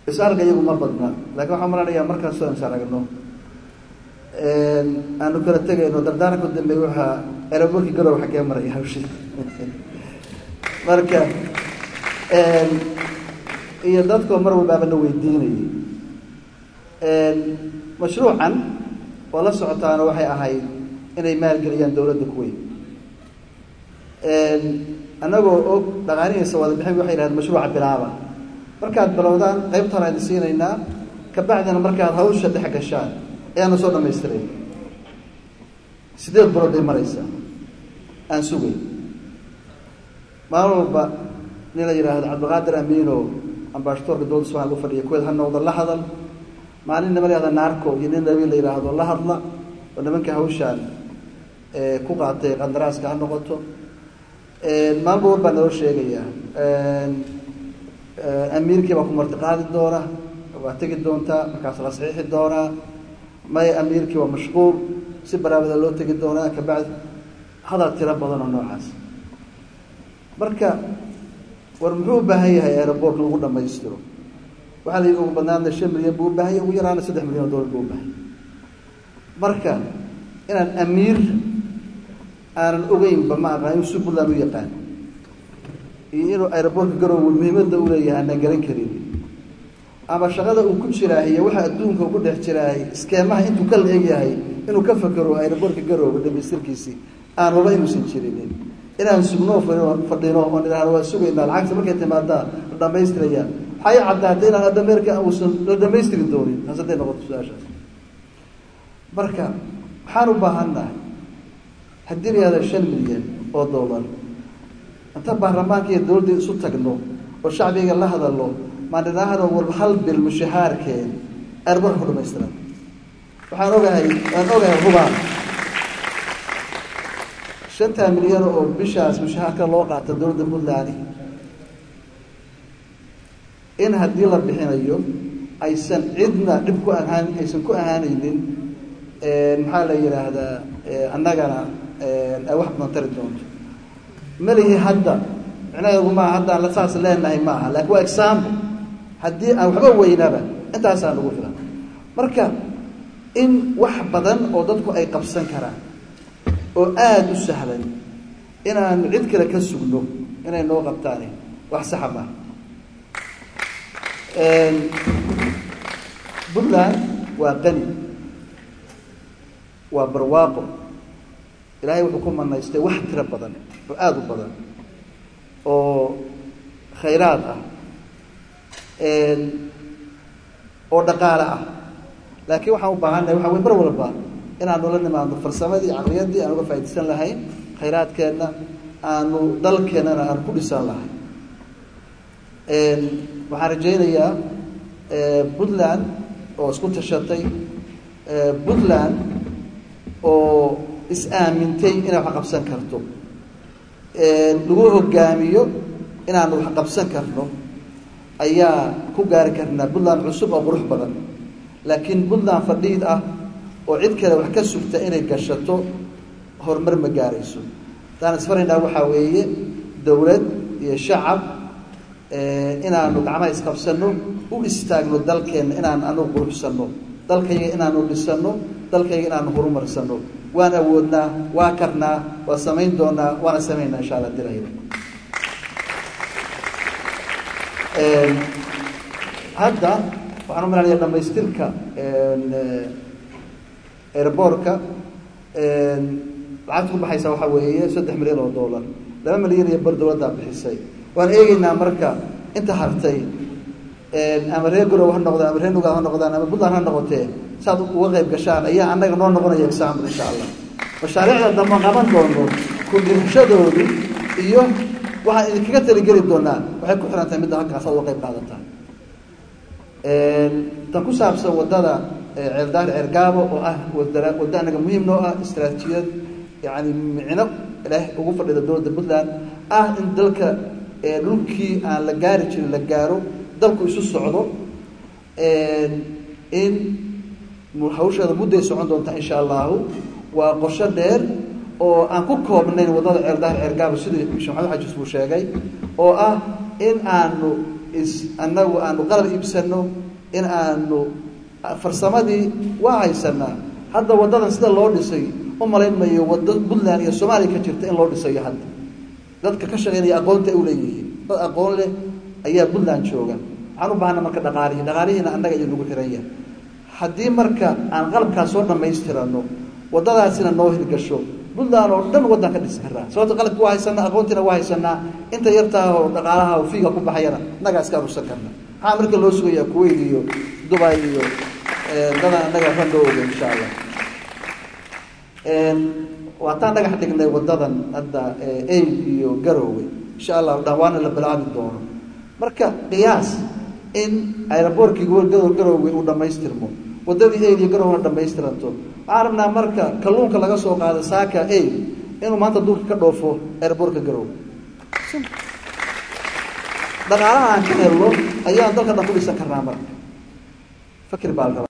is-arga iyagu ma badna lakin waxaan maranayaa markaasoo is aragno aanu kala tegayno dardaaranka u dambeey waxaa eraborki garow xaggee maraya hawshi marka iyo dadkoo mar walbaaba na weydiinayay mashruucan oo la socotaana waxay ahayd inay maalgeliyaan dawladda kuweyn annagoo og dhaqaanihiisa wada bixin waxay yidhahdeen mashruuca bilaaba markaad bilowdaan qaybtaan idin siinaynaa kabacdina markaad hawsha dhex gashaan ayaana soo dhamaystirayn sideed bilood bay maraysaa aan sugay maalin walba nin la yidhaahdo cabdiqaadir amiino ambasadorka dowladda somalia u fadhiya kuweed ha noqdo la hadal maalin nima la yahda naarco iyo nin nabi la yidhaahdo la hadla oo nimanka hawshaan ku qaatay qandaraaska ha noqoto maalin walba baa naloo sheegayaa amiirkii baa ku martiqaadi doona waa tegi doontaa markaas la saxiixi doonaa may amiirkii waa mashquul si baraabada loo tegi doonaa kabacdi hadal tiro badan oo noocaas marka war muxuu u baahan yahay aerobortka lagu dhamaystiro waxaa la yidhi ugu badnaana shan milyan buu u baahan yahy ugu yaraana saddex milyan oo dollar buu u baahan marka inaan amiir aanan ogeynba ma aqaan inuu si puntland u yaqaan iyo inuu aerobortka garoowe muhiimadda u leeyahay aanan garan karin ama shaqada uu ku jiraahiyo waxa adduunka ugu dhex jiraahay iskeemaha intuu ka la-eg yahay inuu ka fakero aerobortka garoowe dhamaystirkiisii aan raba inuusan jirinin inaan sugnoo fadhino oon idhahdo waa sugaynaa lacagta markay timaadaa la dhamaystirayaan waxay caddaatay inaan adameerka uusan la dhamaystiri doonin taas hadday noqoto su-aashaas marka waxaan u baahannahay haddii la yihahda shan milyan oo dollar inta baarlamaanka iyo dawladda isu tagno oo shacbiga la hadalno maan idhaahdo walba hal bil mushahaarkeen airborka ku dhamaystiran waxaan ogahay waan ogahay hubaan shantaa milyan oo bishaas mushahaarka loo qaata dowladda puntland in haddii la bixinayo aysan cidna dhib ku ahaan aysan ku ahaanaynin maxaa la yidhaahdaa annagana ay wax badan tari doonto melihi hadda micnaheedu maaha haddaan saas leenahay ma aha lakin waa example haddii aan waxba weynaba intaasaan ugu filan marka in wax badan oo dadku ay qabsan karaan oo aada u sahlan inaanu cid kale ka sugno inay noo qabtaani wax saxa maaha puntland waa qani waa barwaaqo ilaahay wuxuu ku manaystay wax tiro badan oo aada u badan oo khayraad ah oo dhaqaale ah laakiin waxaan u baahannahay waxa wey mar walba inaanu la nimaadno farsamadii caqliyaddii aan uga faa'idaysan lahayn khayraadkeenna aanu dalkeennana aan ku dhisan lahayn waxaan rajaynayaa puntland oo isku tashatay puntland oo is-aamintay inay wax qabsan karto lagu hogaamiyo inaanu wax qabsan karno ayaa ku gaari karnaa puntland cusub oo qurux badan laakiin puntland fadhiid ah oo cid kale wax ka sugta inay gashato horumar ma gaarayso haddaan isfaraynaa waxaa weeye dowlad iyo shacab inaanu gacmaha isqabsanno u istaagno dalkeenna inaan anu quruxsanno dalkayga inaanu dhisano dalkayga inaanu horumarsanno waan awoodnaa waa karnaa waa samayn doonaa waana samaynaa insha alla dilayna hadda waxaan u malanaya dhamaystirka airbortka lacagta ku baxaysa waxaa weeye saddex milyan oo dollar laba milyan iyo bar dowladdaa bixisay waan eegeynaa marka inta hartay ama reer garow ha noqdaan ama reer nugaal ha noqdaan ama puntland ha noqotee saad uga qayb gashaan ayaa annaga noo noqonaya example insha allah mashaariicda dambe qaban doono kudhirashadoodu iyo waxaan idinkaga taligeli doonaa waxay ku xiran tahay midda halkaas aad uga qayb qaadataa tan ku saabsan waddada ceeldaar ceergaabo oo ah wada waddo anaga muhiim noo ah istraatiijiyad yani micno ilaah ugu fadhida dowladda puntland ah in dalka dhulkii aan la gaari jirin la gaaro dalku isu socdo in hawsheeda mudday socon doontaa insha allahu waa qorsho dheer oo aan ku koobnayn waddada ceeldaar ceergaabo sidii sheekh maxamed xajis buu sheegay oo ah in aanu is annagu aanu qalab iibsano in aanu farsamadii waa haysanaa hadda waddadan sida loo dhisay u malayn mayo waddo puntland iyo soomaaliya ka jirta in loo dhisayo hadda dadka ka shaqeynaya aqoonta ay u leeyihiin dad aqoon leh ayaa puntland jooga waxaan u baahana marka dhaqaalihii dhaqaalihiina annaga iyo nagu xiran yahay haddii marka aan qalabkaas soo dhammaystirano waddadaasina noo hirgasho puntland oo dhan waddan ka dhisi karaa sababto qalabki waa haysanaa aqoontiina waa haysanaa inta yartaah oo dhaqaalaha oo fiiga ku baxayana innagaa iska aruursan karna maxaa marka loo sugayaa kuwait iyo dubai iyo dadan annaga waxba noo oga insha allah waataan dhagax dhignay waddadan hadda ail iyo garoowe insha allah dhawaana la bilaabi doono marka qiyaas in aeroboortkii garoowe uu dhammaystirmo waddadii ail iyo garowna dhamaystiranto waxaan rabnaa marka kalluunka laga soo qaado saaka ail inuu maanta duurka ka dhoofo aeroboortka garoowe dhaqaalaha aan ka helno ayaan dalka dhan ku dhisan karnaa marka fakir baa la rabaa